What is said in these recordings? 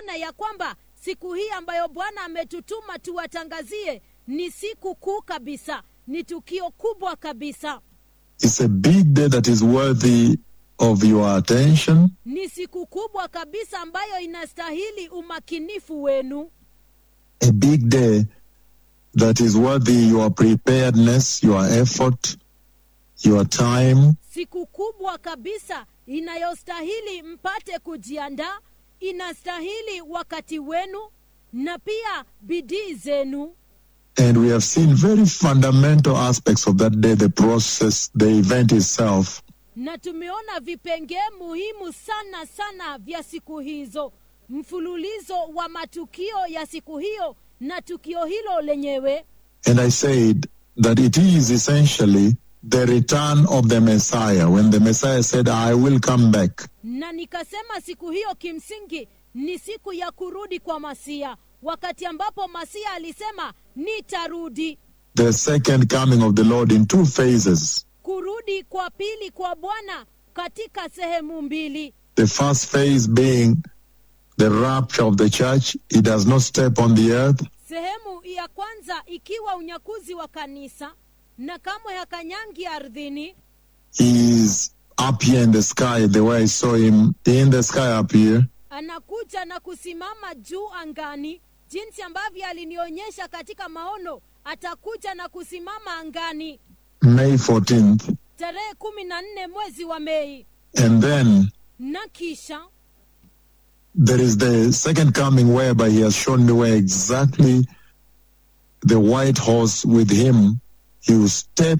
kuona ya kwamba siku hii ambayo bwana ametutuma tuwatangazie ni siku kuu kabisa ni tukio kubwa kabisa It's a big day that is worthy of your attention. ni siku kubwa kabisa ambayo inastahili umakinifu wenu A big day that is worthy your preparedness, your effort, your time, siku kubwa kabisa inayostahili mpate kujiandaa inastahili wakati wenu na pia bidii zenu And we have seen very fundamental aspects of that day, the process, the event itself. na tumeona vipengee muhimu sana sana vya siku hizo mfululizo wa matukio ya siku hiyo na tukio hilo lenyewe And I said that it is essentially the return of the Messiah. When the Messiah said, I will come back. na nikasema siku hiyo kimsingi ni siku ya kurudi kwa masia wakati ambapo masia alisema nitarudi The second coming of the Lord in two phases. kurudi kwa pili kwa bwana katika sehemu mbili The first phase being the rapture of the church. He does not step on the earth. sehemu ya kwanza ikiwa unyakuzi wa kanisa na kamwe hakanyangi ardhini He is up here in the sky, the way I saw him in the sky up here. anakuja na kusimama juu angani jinsi ambavyo alinionyesha katika maono atakuja na kusimama angani May 14th. tarehe kumi na nne mwezi wa mei And then na kisha there is the second coming whereby he has shown me where exactly the white horse with him, he will step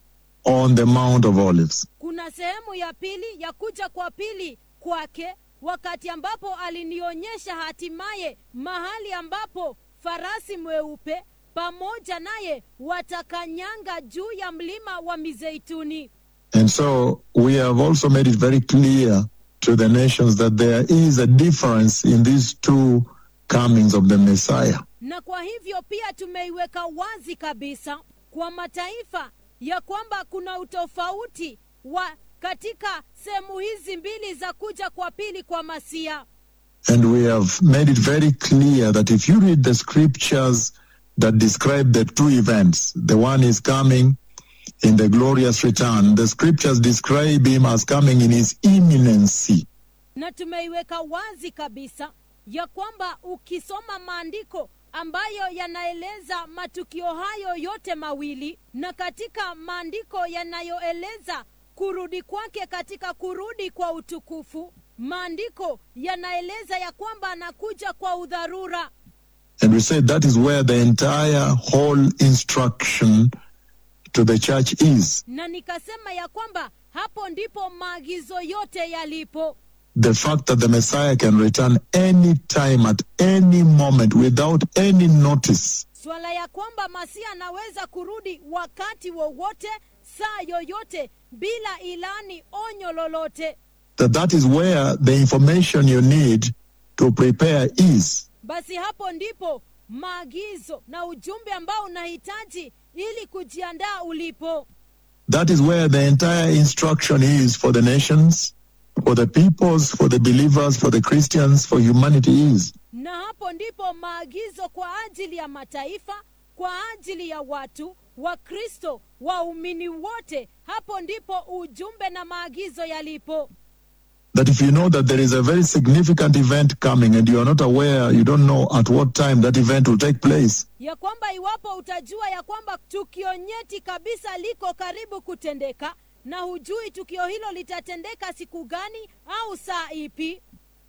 on the Mount of Olives. kuna sehemu ya pili ya kuja kwa pili kwake wakati ambapo alinionyesha hatimaye mahali ambapo farasi mweupe pamoja naye watakanyanga juu ya mlima wa mizeituni And so we have also made it very clear to the nations that there is a difference in these two comings of the Messiah. na kwa hivyo pia tumeiweka wazi kabisa kwa mataifa ya kwamba kuna utofauti wa katika sehemu hizi mbili za kuja kwa pili kwa masia And we have made it very clear that if you read the scriptures that describe the two events, the one is coming in the glorious return, the scriptures describe him as coming in his imminency. na tumeiweka wazi kabisa ya kwamba ukisoma maandiko ambayo yanaeleza matukio hayo yote mawili na katika maandiko yanayoeleza kurudi kwake katika kurudi kwa utukufu maandiko yanaeleza ya kwamba anakuja kwa udharura And we said that is where the entire whole instruction to the church is. na nikasema ya kwamba hapo ndipo maagizo yote yalipo The fact that the Messiah can return any time at any moment without any notice. swala ya kwamba masia anaweza kurudi wakati wowote saa yoyote bila ilani onyo lolote That that is where the information you need to prepare is. basi hapo ndipo maagizo na ujumbe ambao unahitaji ili kujiandaa ulipo That is where the entire instruction is for the nations, for the peoples, for the believers, for the Christians, for humanity is. na hapo ndipo maagizo kwa ajili ya mataifa kwa ajili ya watu wakristo waumini wote hapo ndipo ujumbe na maagizo yalipo That if you know that there is a very significant event coming and you are not aware, you don't know at what time that event will take place, ya kwamba iwapo utajua ya kwamba tukio nyeti kabisa liko karibu kutendeka na hujui tukio hilo litatendeka siku gani au saa ipi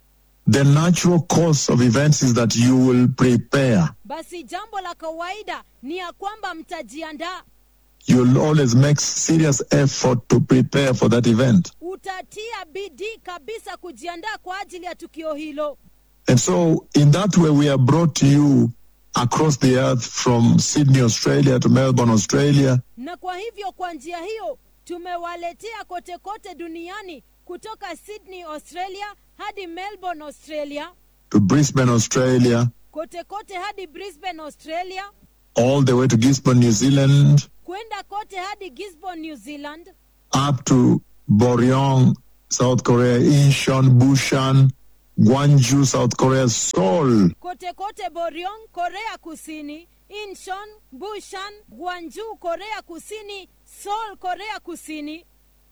the natural course of events is that you will prepare. basi jambo la kawaida ni ya kwamba mtajiandaa You'll always make serious effort to prepare for that event. utatia bidii kabisa kujiandaa kwa ajili ya tukio hilo And so, in that way, we are brought to you across the earth from Sydney, Australia to Melbourne, Australia, na kwa hivyo kwa njia hiyo tumewaletea kote kote duniani kutoka sydney australia hadi melbourne australia to Brisbane, Australia, kote kote hadi brisbane australia all the way to Gisborne, New Zealand, kwenda kote hadi gisborne new zealand up to Boryong, South Korea, Incheon, Bushan, Gwangju, South Korea, Seoul, kote kote Boryong, Korea Kusini, Incheon, Bushan, Gwangju, Korea Kusini, Seoul, Korea Kusini,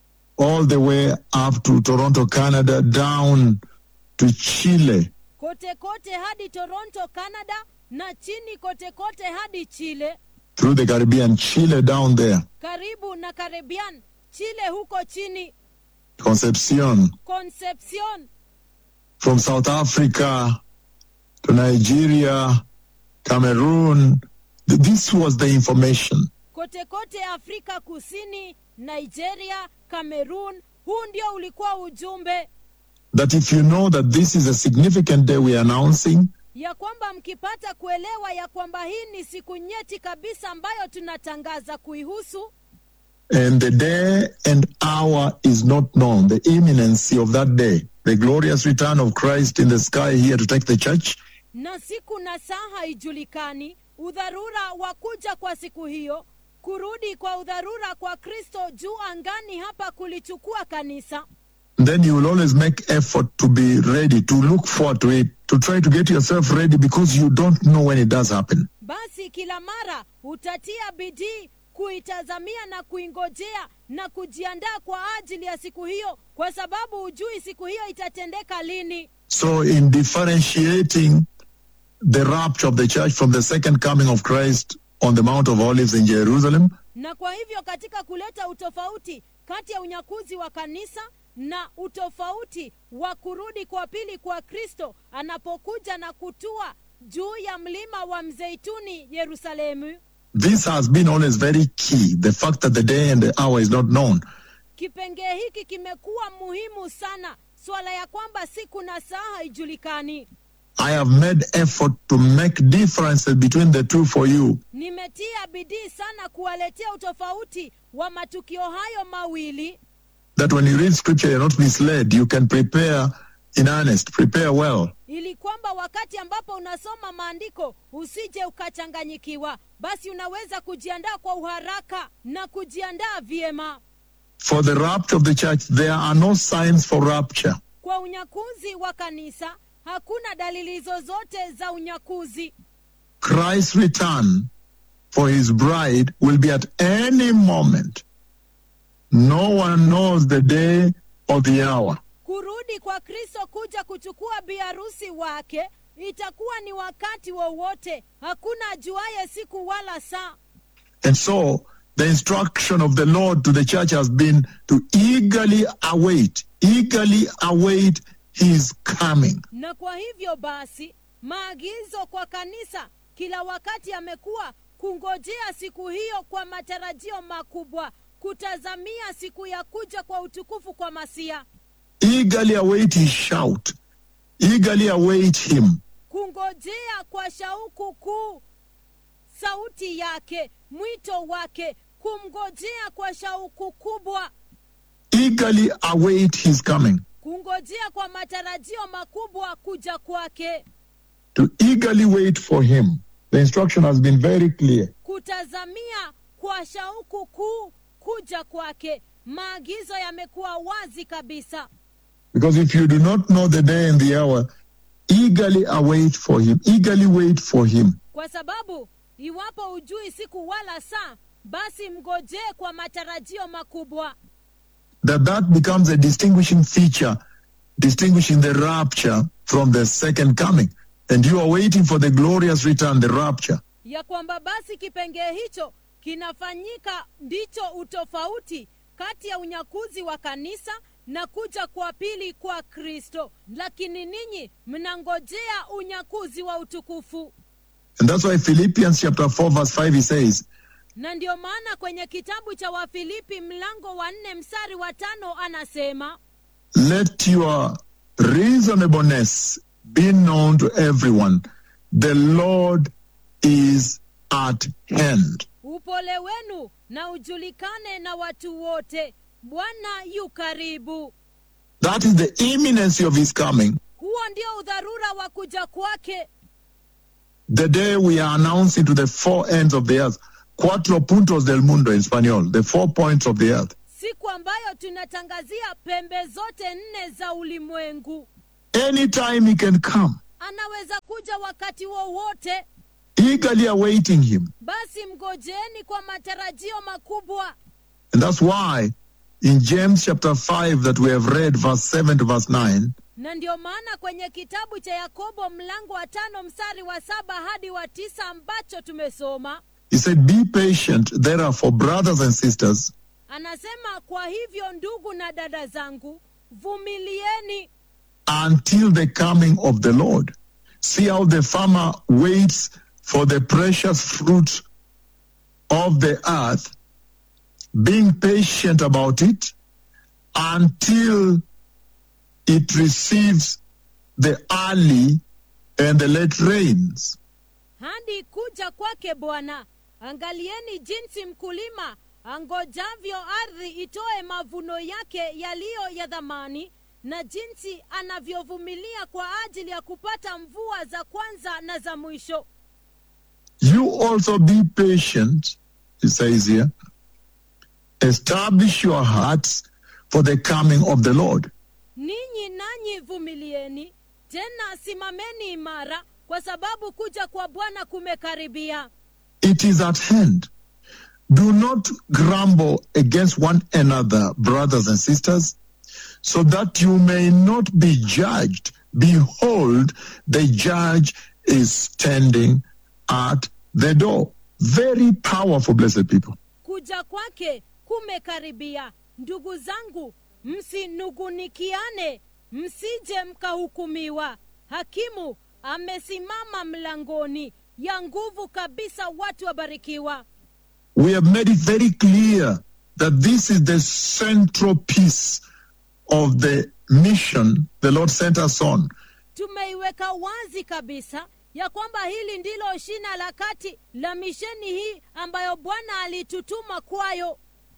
all the way up to Toronto, Canada, down to Chile, kote kote hadi Toronto, Canada, na chini kote kote hadi Chile, through the Caribbean, Chile down there, karibu na Caribbean, Chile huko chini, Concepcion, Concepcion, from South Africa to Nigeria, Cameroon. Th- This was the information. kote kote Afrika Kusini, Nigeria, Cameroon. Huu ndio ulikuwa ujumbe That if you know that this is a significant day we are announcing, ya kwamba mkipata kuelewa ya kwamba hii ni siku nyeti kabisa ambayo tunatangaza kuihusu and the day and hour is not known, the imminency of that day, the glorious return of Christ in the sky here to take the church, na siku na saa haijulikani, udharura wa kuja kwa siku hiyo, kurudi kwa udharura kwa Kristo juu angani hapa kulichukua kanisa, then you will always make effort to be ready, to look forward to it, to try to get yourself ready because you don't know when it does happen. basi kila mara utatia bidii kuitazamia na kuingojea na kujiandaa kwa ajili ya siku hiyo, kwa sababu hujui siku hiyo itatendeka lini. So, in differentiating the rapture of the church from the second coming of Christ on the Mount of Olives in Jerusalem, na kwa hivyo katika kuleta utofauti kati ya unyakuzi wa kanisa na utofauti wa kurudi kwa pili kwa kristo anapokuja na kutua juu ya mlima wa mzeituni yerusalemu this has been always very key the fact that the day and the hour is not known. kipengee hiki kimekuwa muhimu sana swala ya kwamba siku na saa haijulikani I have made effort to make differences between the two for you nimetia bidii sana kuwaletea utofauti wa matukio hayo mawili that when you read scripture, you're not misled. You can prepare in earnest, prepare well. ili kwamba wakati ambapo unasoma maandiko usije ukachanganyikiwa basi unaweza kujiandaa kwa uharaka na kujiandaa vyema For the rapture of the church, there are no signs for rapture. kwa unyakuzi wa kanisa hakuna dalili zozote za unyakuzi Christ's return for his bride will be at any moment. No one knows the day or the hour. kurudi kwa kristo kuja kuchukua biharusi wake itakuwa ni wakati wowote hakuna ajuaye siku wala saa And so the instruction of the Lord to the church has been to eagerly await, eagerly await his coming. na kwa hivyo basi maagizo kwa kanisa kila wakati amekuwa kungojea siku hiyo kwa matarajio makubwa kutazamia siku ya kuja kwa utukufu kwa masia Eagerly await his shout. Eagerly await him. kungojea kwa shauku kuu sauti yake mwito wake kumngojea kwa shauku kubwa Eagerly await his coming. kungojea kwa matarajio makubwa kuja kwake To eagerly wait for him. The instruction has been very clear. kutazamia kwa shauku kuu kuja kwake maagizo yamekuwa wazi kabisa Because if you do not know the day and the hour, eagerly await for him. Eagerly wait for him. kwa sababu iwapo hujui siku wala saa basi mgojee kwa matarajio makubwa That that becomes a distinguishing feature, distinguishing the rapture from the second coming. And you are waiting for the glorious return, the rapture. ya kwamba basi kipengee hicho kinafanyika ndicho utofauti kati ya unyakuzi wa kanisa na kuja kwa pili kwa kristo lakini ninyi mnangojea unyakuzi wa utukufu And that's why Philippians chapter 4 verse 5 he says, na ndio maana kwenye kitabu cha wafilipi mlango wa nne mstari wa tano anasema let your reasonableness be known to everyone. The Lord is at hand. upole wenu na ujulikane na watu wote bwana yu karibu That is the imminency of his coming. huo ndio udharura wa kuja kwake The day we are announcing to the four ends of the earth, cuatro puntos del mundo in Spanish, the four points of the earth. siku ambayo tunatangazia pembe zote nne za ulimwengu Anytime he can come, anaweza kuja wakati wowote eagerly awaiting him. basi mgojeni kwa matarajio makubwa And that's why in James chapter 5 that we have read, verse 7 to verse 9, na ndio maana kwenye kitabu cha yakobo mlango wa tano mstari wa saba hadi wa tisa ambacho tumesoma he said, Be patient, therefore, brothers and sisters, anasema kwa hivyo ndugu na dada zangu vumilieni until the coming of the Lord. See how the farmer waits for the precious fruit of the earth, being patient about it until it receives the early and the late rains. hadi kuja kwake bwana angalieni jinsi mkulima angojavyo ardhi itoe mavuno yake yaliyo ya dhamani na jinsi anavyovumilia kwa ajili ya kupata mvua za kwanza na za mwisho You also be patient, he says here. Establish your hearts for the coming of the Lord. ninyi nanyi vumilieni tena simameni imara kwa sababu kuja kwa bwana kumekaribia It is at hand. Do not grumble against one another, brothers and sisters, so that you may not be judged. Behold, the judge is standing at the door. Very powerful, blessed people. kuja kwake kumekaribia ndugu zangu msinugunikiane msije mkahukumiwa hakimu amesimama mlangoni ya nguvu kabisa watu wabarikiwa We have made it very clear that this is the central piece of the mission the Lord sent us on. tumeiweka wazi kabisa ya kwamba hili ndilo shina la kati la misheni hii ambayo bwana alitutuma kwayo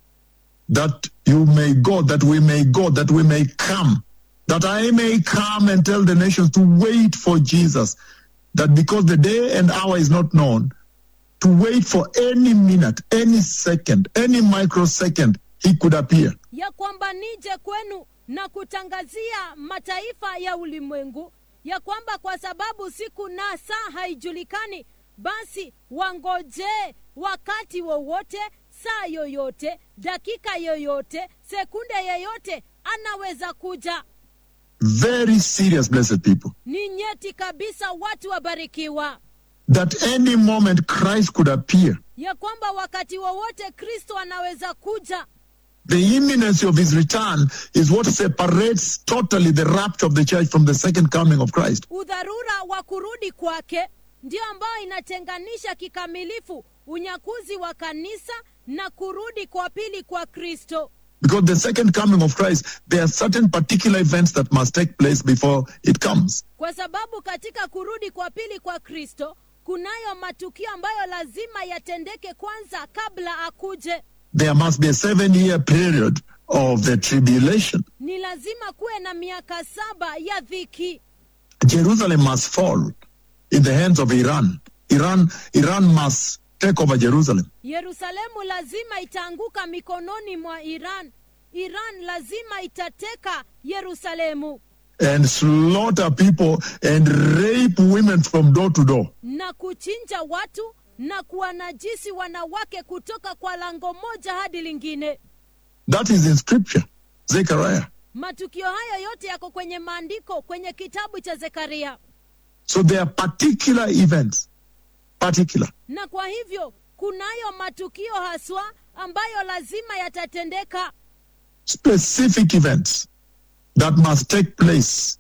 that you may go, that we may go, that we may come, that I may come and tell the nations to wait for Jesus, that because the day and hour is not known, to wait for any minute, any second, any microsecond, he could appear. ya kwamba nije kwenu na kutangazia mataifa ya ulimwengu ya kwamba kwa sababu siku na saa haijulikani basi wangojee wakati wowote saa yoyote dakika yoyote sekunde yoyote anaweza kuja Very serious, blessed people. ni nyeti kabisa watu wabarikiwa That any moment Christ could appear. ya kwamba wakati wowote kristo anaweza kuja The imminency of his return is what separates totally the rapture of the church from the second coming of Christ. udharura wa kurudi kwake ndio ambayo inatenganisha kikamilifu unyakuzi wa kanisa na kurudi kwa pili kwa kristo Because the second coming of Christ, there are certain particular events that must take place before it comes. kwa sababu katika kurudi kwa pili kwa kristo kunayo matukio ambayo lazima yatendeke kwanza kabla akuje There must be a seven year period of the tribulation. ni lazima kuwe na miaka saba ya dhiki Jerusalem must fall in the hands of Iran. Iran, Iran must take over Jerusalem. yerusalemu lazima itaanguka mikononi mwa iran iran lazima itateka yerusalemu and slaughter people and rape women from door to door. na kuchinja watu na kuwanajisi wanawake kutoka kwa lango moja hadi lingine That is in scripture. Zechariah. matukio hayo yote yako kwenye maandiko kwenye kitabu cha zekaria So there are particular events. Particular. na kwa hivyo kunayo matukio haswa ambayo lazima yatatendeka Specific events that must take place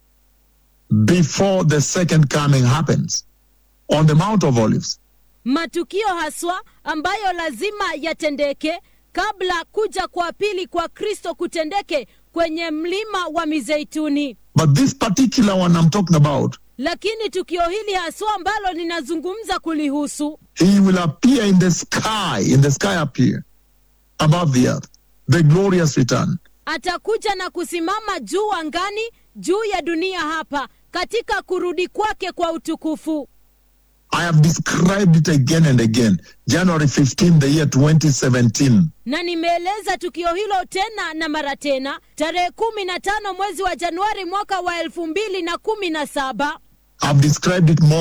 before the second coming happens on the Mount of Olives. matukio haswa ambayo lazima yatendeke kabla kuja kwa pili kwa kristo kutendeke kwenye mlima wa mizeituni But this particular one I'm talking about, lakini tukio hili haswa ambalo ninazungumza kulihusu he will appear in the sky, in the sky appear above the earth. The glorious return. atakuja na kusimama juu angani juu ya dunia hapa katika kurudi kwake kwa utukufu I have described it again and again. January 15, the year 2017. na nimeeleza tukio hilo tena na mara tena tarehe kumi na tano mwezi wa januari mwaka wa elfu mbili na kumi na saba I've described it more